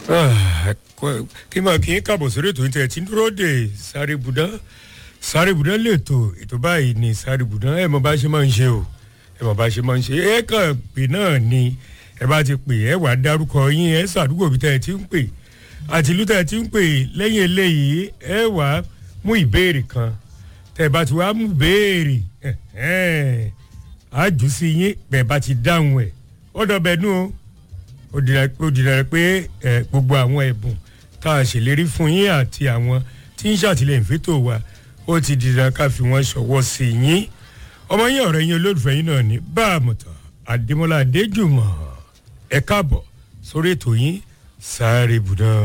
kí máa kí n káàbọ̀ sórí ètò ìtẹ̀ tí ń dúró de sáré budán sáré budán lètò ètò báyìí ni sáré budán ẹ mọ bá ṣe máa ń ṣe o ẹ mọ bá ṣe máa ń ṣe ẹ kàn pé náà ni ẹ bá ti pè ẹ wà á dárúkọ yín ẹ sàdúgbò bí tẹ ẹ ti ń pè àti ìlú tẹ ẹ ti ń pè lẹ́yìn eléyìí ẹ wà á mú ìbéèrè kan tẹ ẹ bá ti wá mú béèrè àjù sí yín bẹ́ẹ̀ bá ti dáhùn ẹ̀ ọ̀dọ̀ bẹ́ẹ̀ nù o ó dìrẹ̀ pé gbogbo àwọn ẹ̀bùn tá a ṣèlérí fún yín àti àwọn tí ń ṣàtìlẹ́yìn fẹ́tò wa ó ti dìrẹ̀ ká fi wọ́n ṣọwọ́ sí yín ọmọ yín ọ̀rẹ́ yín olólùfẹ́ yín náà ní bá a mọ̀tàn àdèmọ́lá adéjùmọ̀ ẹ káàbọ̀ sórí ètò yín sáré bùdán.